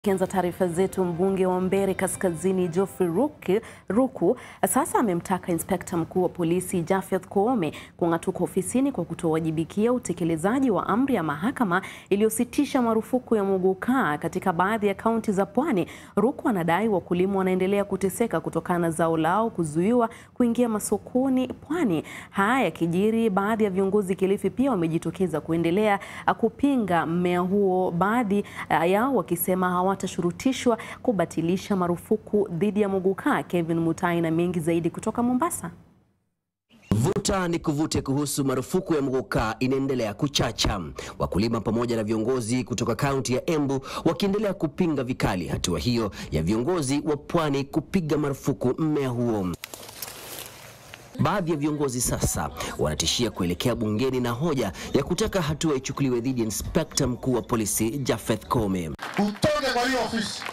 Kianza taarifa zetu, mbunge wa Mbeere Kaskazini Geoffrey Ruku, Ruku sasa amemtaka inspekta mkuu wa polisi Japheth Koome kung'atuka ofisini kwa kutowajibikia utekelezaji wa amri ya mahakama iliyositisha marufuku ya muguka katika baadhi ya kaunti za pwani. Ruku anadai wakulima wanaendelea kuteseka kutokana na zao lao kuzuiwa kuingia masokoni pwani. Haya yakijiri, baadhi ya viongozi Kilifi pia wamejitokeza kuendelea kupinga mmea huo, baadhi yao wakisema hawatashurutishwa kubatilisha marufuku dhidi ya muguka. Kevin Mutai na mengi zaidi kutoka Mombasa. Vuta ni kuvute kuhusu marufuku ya muguka inaendelea kuchacha, wakulima pamoja na viongozi kutoka kaunti ya Embu wakiendelea kupinga vikali hatua hiyo ya viongozi wa pwani kupiga marufuku mmea huo. Baadhi ya viongozi sasa wanatishia kuelekea bungeni na hoja ya kutaka hatua ichukuliwe dhidi ya inspekta mkuu wa polisi Japheth Koome. Utoke kwa hiyo ofisi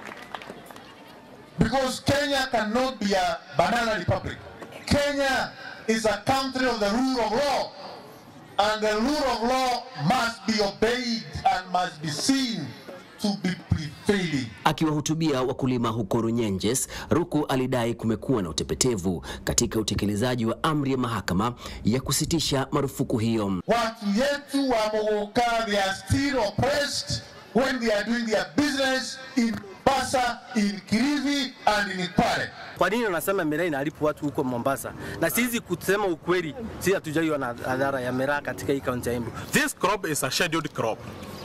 because Kenya cannot be a banana republic. Kenya is a country of the rule of law and the rule of law must be obeyed and must be seen to be prevailing. Akiwahutubia wakulima huko Runyenjes, Ruku alidai kumekuwa na utepetevu katika utekelezaji wa amri ya mahakama ya kusitisha marufuku hiyo. Watu yetu wa Mogoka, they are still oppressed when they are doing their business in Mombasa, in Kilifi and in Kwale. Kwa nini unasema miraa inaharibu watu huko Mombasa? Na sisi kusema ukweli, sisi hatujaiwa na adhara ya miraa katika hii kaunti ya Embu. This crop is a scheduled crop.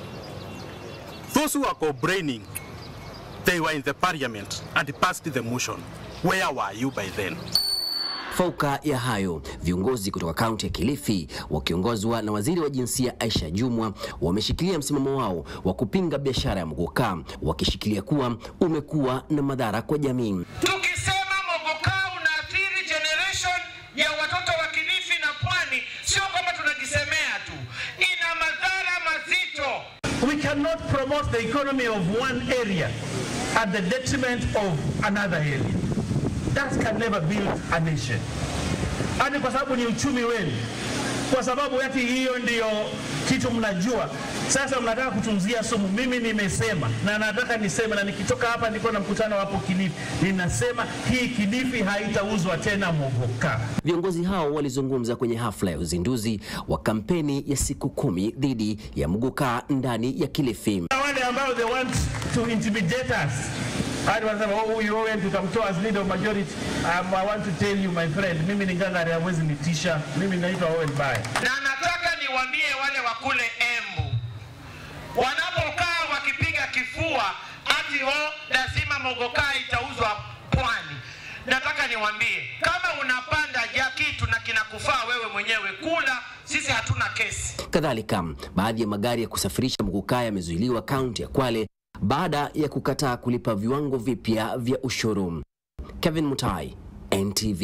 Those who are complaining, they were in the parliament and passed the motion. Where were you by then? Fauka ya hayo, viongozi kutoka kaunti ya Kilifi wakiongozwa na waziri wa jinsia Aisha Jumwa wameshikilia msimamo wao wa kupinga biashara ya muguka, wakishikilia kuwa umekuwa na madhara kwa jamii. Tukisema mogoka unaathiri generation ya watoto wa Kilifi na Pwani, sio kwamba tunajisemea tu, ina madhara mazito. We cannot promote the economy of one area at the detriment of another area. That can never build a nation. Hadi kwa sababu ni uchumi wenu, kwa sababu ati hiyo ndiyo kitu mnajua. Sasa mnataka kutunzia sumu. Mimi nimesema na nataka niseme, na nikitoka hapa niko na mkutano hapo Kilifi, ninasema hii Kilifi haitauzwa tena muguka. Viongozi hao walizungumza kwenye hafla ya uzinduzi wa kampeni ya siku kumi dhidi ya muguka ndani ya Kilifi. Wale ambao they want to intimidate us hadi wanasema oh, huyu Owen tutamtoa as leader of majority. Um, I want to tell you my friend, mimi ni ngangari, hawezi nitisha. Mimi naitwa Owen Baya. Na nataka niwaambie wale wa kule Embu wanapokaa wakipiga kifua ati ho lazima mogoka itauzwa pwani. Nataka niwaambie kama unapanda ja kitu na kinakufaa wewe mwenyewe kula, sisi hatuna kesi. Kadhalika, baadhi ya magari ya kusafirisha muguka yamezuiliwa kaunti ya Kwale baada ya kukataa kulipa viwango vipya vya ushuru. Kevin Mutai, NTV.